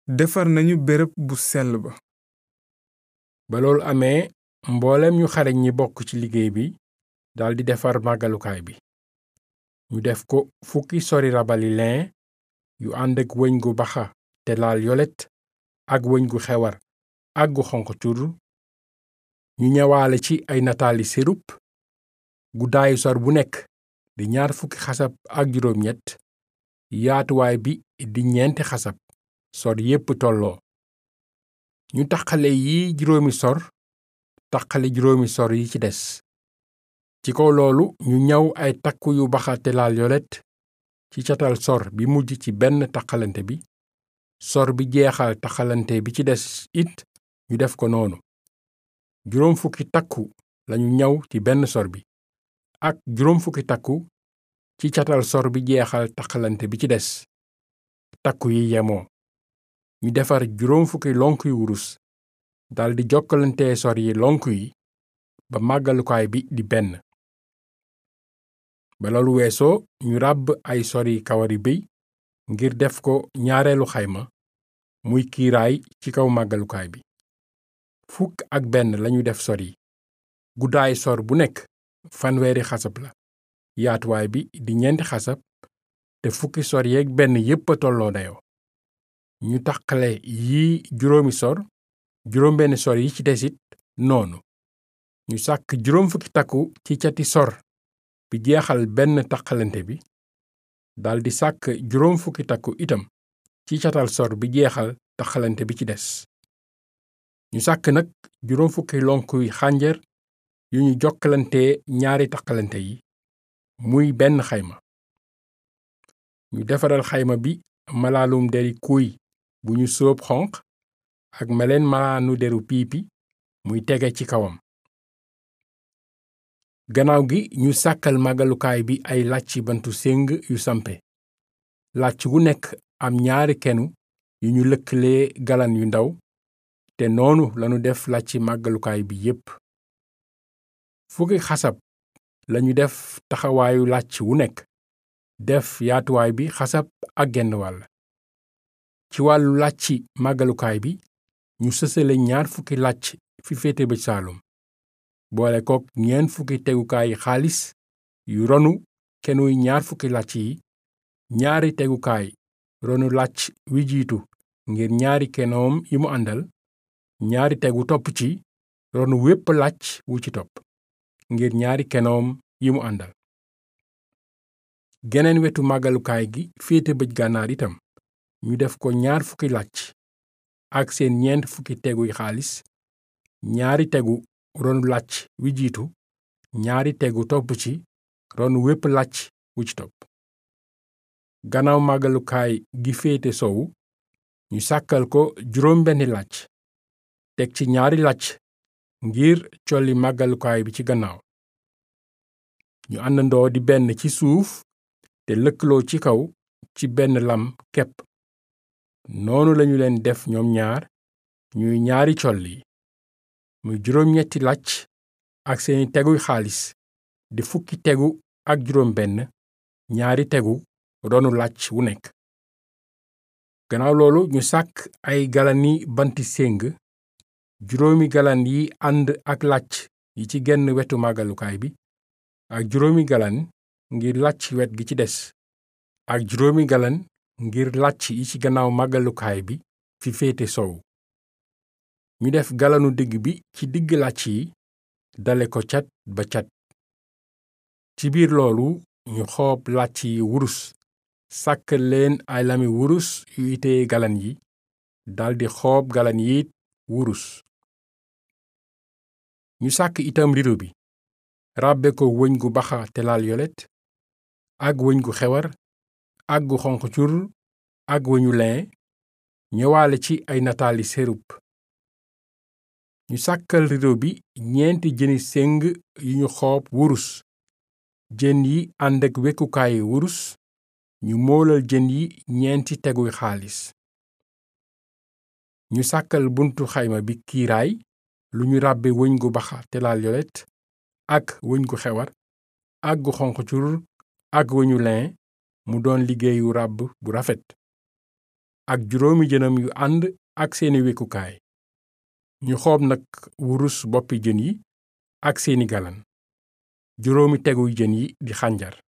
defar nañu béréb bu sell ba ba loolu amee mboolem ñu xarañ ñi bokk ci liggéey bi daldi defar màggalukaay bi ñu def ko fukki sori rabali lin yu ànd ak wëñ gu baxa te laal yolet ak wëñ gu xewar ak gu xonq cur ñu ñëwaale ci ay nataali sérup guddaayu sor bu nekk di ñaar fukki xasab ak juróom ñett yaatuwaay bi di ñeenti xasab sor yépp tolloo ñu taqale yi juróomi sor taqale juróomi sor yi ci des ci kaw loolu ñu ñaw ay takku yu baxa te laal yolet ci catal sor bi mujj ci benn taqalante bi sor bi jeexal taqalante bi ci des it ñu def ko noonu juróom fukki takku lañu ñaw ci benn sor bi ak juróom fukki takku ci catal sor bi jeexal taqalante bi ci des takku yi yemoo ñu defar juróom fukki lonk yu wurus daldi jokkalante sor yi lonk yi ba màggalukaay bi di benn ba loolu weesoo ñu ràbb ay sori kawari béy ngir def ko ñaareelu xayma muy kiiraay ci kaw màggalukaay bi fukk ak benn lañu def sor yi guddaay sor bu nekk fanweeri xasab la yaatuwaay bi di ñeenti xasab te fukki sor yeeg benn yépp a tolloo dayoo ñu taqale yi juróomi sor juróom benn sor yi ci desit noonu ñu sàkk juróom fukki takku ci cati sor bi jeexal benn taqalante bi daldi sàkk juróom fukki takku itam ci catal sor bi jeexal taqalante bi ci des ñu sàkk nag juróom fukki lonkuy xànjar yu ñu jokkalante ñaari taqalante yi muy benn xayma ñu defaral xayma bi malaalum deri kuy bu ñu sóob xonq ak meleen malaanu deru piipi muy tege ci kawam gannaaw gi ñu sàkkal màggalukaay bi ay làcci bantu séng yu sampe làcc wu nekk am ñaari kenu yu ñu lëkkalee galan yu ndaw te noonu lanu def làcci màggalukaay bi yépp fukki xasab lañu def taxawaayu làcc wu nekk def yaatuwaay bi xasab ak genn wàll ci wàllu làcci màggalukaay bi ñu sësale ñaar fukki làcc fi féete bëj saalum boole kook ñeent fukki tegukaay xaalis yu ronu kenuy ñaar fukki làcc yi ñaari tegukaay ronu làcc wi jiitu ngir ñaari kenoom yi mu àndal ñaari tegu topp ci ronu wépp làcc wu ci topp ngir ñaari kenoom yi mu àndal geneen wetu màggalukaay gi féete bëj gànnaar itam ñu def ko ñaar fukki làcc ak seen ñeent fukki teguy xaalis ñaari tegu ronu làcc wi jiitu ñaari tegu topp ci ronu wépp làcc wu ci topp gannaaw màggalukaay gi féete sowu ñu sàkkal ko juróom benni làcc teg ci ñaari làcc ngir colli màggalukaay bi ci gannaaw ñu àndandoo di benn ci suuf te lëkkaloo ci kaw ci benn lam kepp noonu lañu leen def ñoom ñaar ñuy ñaari colli muy juróom ñetti làcc ak seeni teguy xaalis di fukki tegu ak juróom benn ñaari tegu ronu làcc wu nekk gannaaw loolu ñu sàkk ay galani banti séng juróomi galan yi ànd ak làcc yi ci genn wetu màggalukaay bi ak juróomi galan ngir làcc wet gi ci des ak juróomi galan ngir làcc yi ci gannaaw màggalukaay bi fi féete sow ñu def galanu digg bi ci digg làcc yi dale ko cat ba cat ci biir loolu ñu xoob làcc yi wurus sàkkal leen ay lami wurus yu itee galan yi daldi xoob galan yi wurus ñu sàkk itam rido bi ràbbe ko wëñ gu baxa te laal yolet ak wëñ gu xewar ak gu xonq cur ak wëñu lin ñëwaale ci ay nataali sérup ñu sàkkal rido bi ñeenti jëni séng yu ñu xoob wurus jën yi ànd ak wekkukaayi wurus ñu moolal jën yi ñeenti teguy xaalis ñu sàkkal buntu xayma bi kiiraay lu ñu ràbbe wëñ gu baxa te laal yolet ak wëñ gu xewar ak gu xonq cur ak wëñu lin mu doon liggéeyu ràbb bu rafet ak juróomi jënam yu ànd ak seeni wekkukaay ñu xoob nag wurus boppi jën yi ak seeni galan juróomi teguy jën yi di xànjar